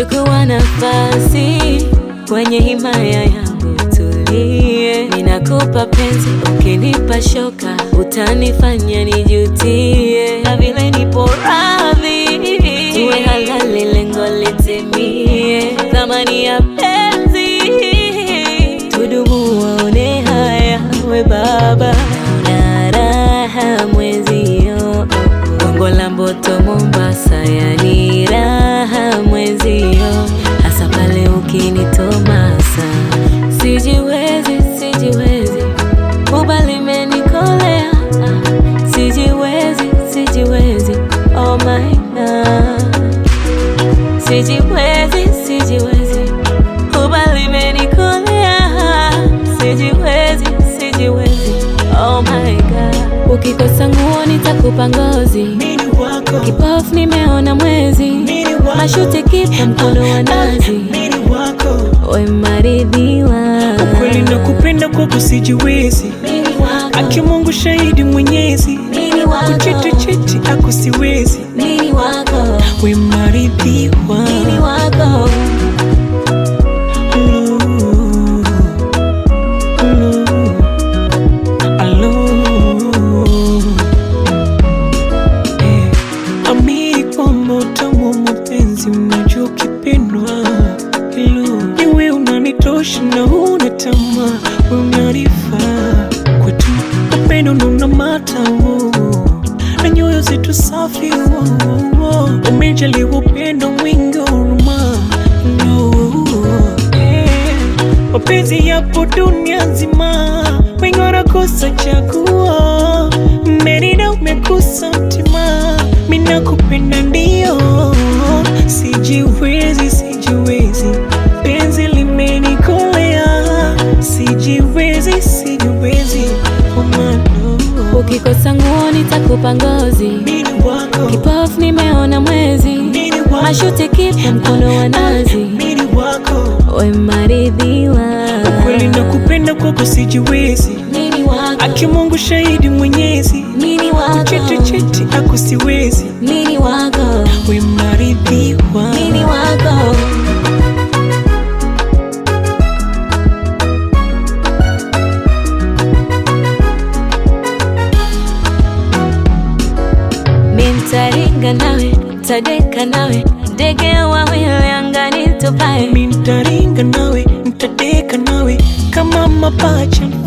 chukua nafasi kwenye himaya yangu, tulie. Ninakupa penzi, ukinipa shoka utanifanya nijutie, na vile nipo radhi tuwe halali, lengo litimie, thamani ya penzi tudumu, waone haya, we baba na raha mwezio, Gongo la Mboto Mombasa, yani raha mwezio, hasa pale ukinitomasa, sijiwezi, sijiwezi, kubali menikolea, sijiwezi, sijiwezi, oh my God, sijiwezi, sijiwezi, kubali menikolea, sijiwezi, sijiwezi, oh my God, ukikosa nguo nitakupa ngozi Mini wako, Kipofu nimeona mwezi, mini wako, mashuti kipa mkono wa nazi, mini wako. we maridhiwa Ukweli na kupenda kwako sijiwezi, Mimi wako, aki Mungu shahidi mwenyezi, mimi wako, kuchiti chiti ako siwezi, mimi wako, we maridhiwa. mimi wako, Hello, hello, hello. Eh, amini kwamba utamu wa mapenzi unajua ukipendwa. Hello, ni wewe unanitosha na huna tamaa, wewe unanifaa kwetu, upendo ndo unamata oh, na nyoyo zetu safi oh, oh, oh. Umejaliwa upendo mwingi wa huruma no, eh, mapenzi yapo dunia nzima, wengi wanakosa chaguo, merida umekosa mtima, mina kupenda ndio, sijiwezi, sijiwezi, penzi limenikolea, sijiwezi, sijiwezi, oh mano, ukikosa nguo nitakupa ngozi, mini wako, kipofu nimeona mwezi, mini wako, mashuti kipa mkono wa nazi, mini wako, we maridhiwa ukweli na kupenda kwako sijiwezi, mimi wako, aki Mungu shahidi mwenyezi, mimi wako, chiti chiti ako siwezi, mimi wako, we maridhiwa. mimi wako. Mintaringa nawe, tadeka nawe, ndege wawili angani tupae. Mimi nitaringa nawe, nitadeka nawe kama mapacha